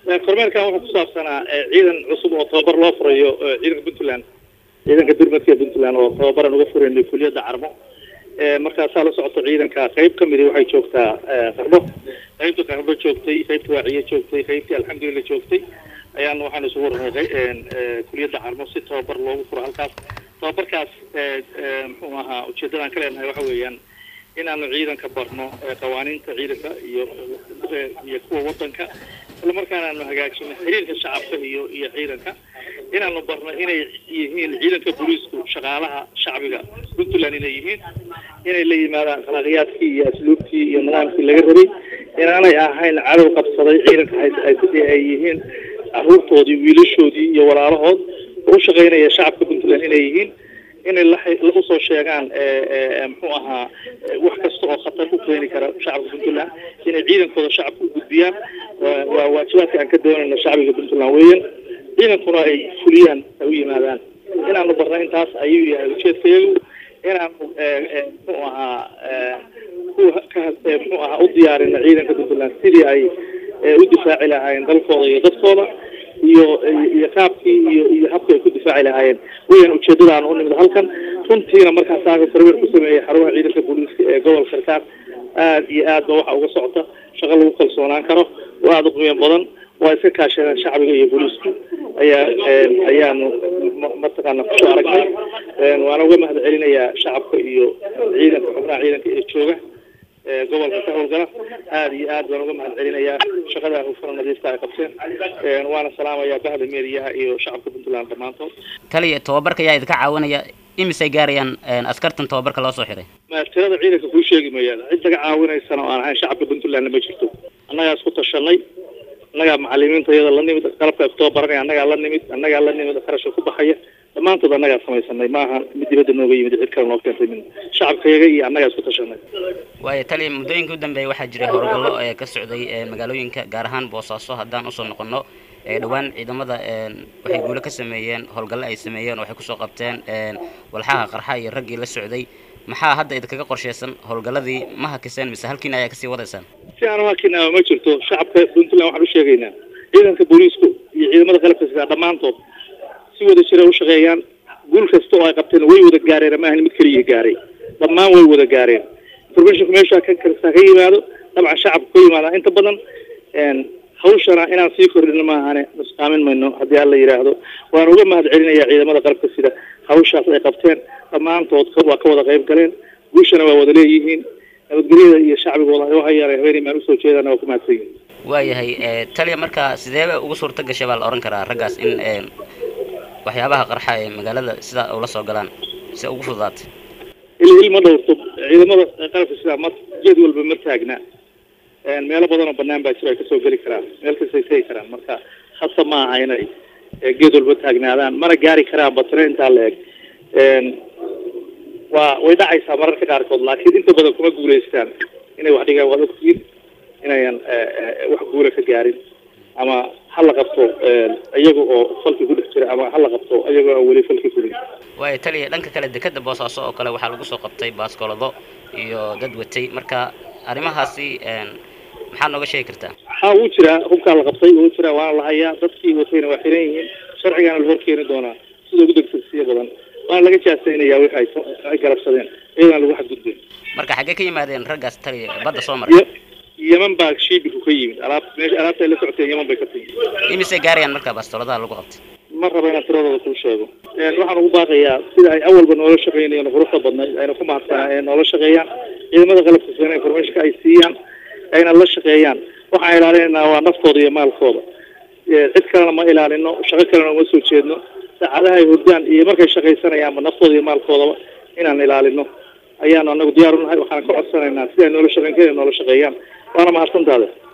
kormeerkan wuxuu ku saabsanaa ciidan cusub oo tababar loo furayo ciidanka puntland ciidanka durmadka puntland oo tababaran uga furaynay kuliyadda carmo markaasaa la socota ciidanka qayb ka midi waxay joogtaa qardho qaybta qardho joogtay qaybta waaciye joogtay qaybtii alxamdulillah joogtay ayaana waxaan isugu warnay kuliyadda carmo si tababar loogu furo halkaas tababarkaas muxuu ahaa ujeeddadaan ka leenahay waxa weeyaan inaanu ciidanka barno qawaaniinta ciidanka iyo iyo kuwa wadanka isla markaana aanu hagaajino xiriirka shacabka iyo iyo ciidanka inaanu barno inay yihiin ciidanka booliisku shaqaalaha shacbiga puntland inay yihiin inay la yimaadaan akhlaaqiyaadkii iyo asluubtii iyo nidaamkii laga rabay inaanay ahayn cadow qabsaday ciidanka ay yihiin caruurtoodii wiilashoodii iyo walaalahood oo u shaqaynaya shacabka puntland inay yihiin inay lausoo sheegaan muxuu ahaa wax kasta oo khatar ku keeni kara shacabka puntland inay ciidankooda shacabka u gudbiyaan waa waajibaadka aan ka doonayno shacbiga puntland weeyaan ciidankuna ay fuliyaan ay u yimaadaan inaanu barna intaas ayuu yahay ujeedkayagu inaanu muxuu ahaa kuwa ka muxuu ahaa u diyaarino ciidanka puntland sidii ay u difaaci lahaayeen dalkooda iyo dadkooda iyo iyo qaabkii iyo iyo habka ay ku difaaci lahaayeen weyan ujeedadaan u nimid halkan runtiina markaas aaga kormeer ku sameeyey xarumaha ciidanka booliiska ee gobolka karkaar aad iyo aad ba waxa uga socota shaqo lagu kalsoonaan karo oo aada u qiimo badan waa iska kaashadeen shacbiga iyo booliisku ayaa ayaanu mataqaana kusoo aragnay waana uga mahad celinayaa shacabka iyo ciidanka xubnaha ciidanka ee jooga gobolka ka howlgala aada iyo aad baan uga mahad celinayaa shaqadaa hufana nadiifta ay qabteen waana salaamayaa bahda meediyaha iyo shacabka puntland dhammaantood taliya tababarka ayaa idinka caawinaya imisay gaarayaan askartan tababarka loo soo xiray ma tirada ciidanka kuu sheegi mayaan cid laga caawinaysana oo aan ahayn shacabka puntlandna ma jirto annagaa isku tashanay annagaa macalimiinta iyada la nimid qalabka ay ku tababaranaya annagaa la nimid annagaa la nimid qarashka ku baxaya dhammaantood annagaa samaysanay maaha mid dibadda nooga yimid cid kale noo keentay min shacabkayaga iyo annagaa isku tashanay waayo taliya muddooyinka u dambeeyay waxaa jiray howlgallo ee ka socday magaalooyinka gaar ahaan boosaaso haddaan usoo noqono dhowaan ciidamada waxay guulo ka sameeyeen howlgallo ay sameeyeen waxay kusoo qabteen walxaha qarxa iyo raggii la socday maxaa hadda idinkaga qorsheysan howlgalladii ma hakiseen mise halkiina ayaa kasii wadaysaan si aan uhakinaa ma jirto shacabka puntland waxaan u sheegaynaa ciidanka booliisku iyo ciidamada qalabka sidaa dhammaantood si wada jira u shaqeeyaan guul kasta oo ay qabteen way wada gaareen ama ahan mid keliya gaaray dhammaan way wada gaareen informationku meesha ka kasta ka yimaado dabcan shacabka ka yimaada inta badan hawshana inaan sii kordhino maahane nusqaamin mayno haddii alla yidhaahdo waan uga mahad celinayaa ciidamada qalabka sida hawshaas ay qabteen dhammaantood waa ka wada qayb galeen guushana waa wada leeyihiin nabadgelyada iyo shacbigooda ay uhayaan habeenay maan usoo jeedana waa ku mahadsan yihin waayahay taliya marka sideeba ugu suurta gashay baa la ohan karaa raggaas in waxyaabaha qarxa ee magaalada sidaa ula soo galaan si ugu fududaatay il il ma dhowrto ciidamada qalabka sidaa ma jeed walba ma taagna meelo badan oo banaan baa jiro ay kasoo geli karaan meel kastay tegi karaan marka hasa ma aha inay geed walba taagnaadaan mana gaari karaan batire intaa la eg waa way dhacaysaa mararka qaarkood laakiin inta badan kuma guulaystaan inay wax dhigaan waad ogtihiin inayan wax guula ka gaarin ama ha la qabto iyaga oo falki ku dhex jira ama ha la qabto iyagoo aan weli falki fulin waayo taliya dhanka kale dekeda boosaaso oo kale waxaa lagu soo qabtay baaskoolado iyo dad watay marka arrimahaasi maxaa nooga sheegi kartaa ha wuu jiraa hubkaa la qabtay wuu jiraa waana la hayaa dadkii watayna waa xiran yihiin sharcigaana la horkeeni doonaa sida ugu degdegsiya badan waana laga jaasaynayaa wixi ay galabsadeen iyadana lagu xadgudbeen marka xaggee ka yimaadeen raggaas taliya badda soo maray yeman baa shiibiku ka yimid alaab meesha alaabta ay la socoteen yeman bay ka timi imisay gaarayaan marka bastooladaha lagu qabtay ma raba inaan tiradooda kuu sheego waxaan ugu baaqayaa sida ay awalba noola shaqeynayeen quruxda badnayd ayna ku mahadsanaa ee noola shaqeeyaan ciidamada qalabka sina informationka ay siiyaan ayna la shaqeeyaan waxaan ilaalinaynaa waa naftooda iyo maalkooda cid kalena ma ilaalino shaqo kalena uma soo jeedno saacadaha ay hurdaan iyo markay shaqaysanayaanba naftooda iyo maalkoodaba inaan ilaalino ayaanu anagu diyaar unahay waxaan ka codsanaynaa si ay noola shaqeyn kara noola shaqeeyaan waana mahadsantaada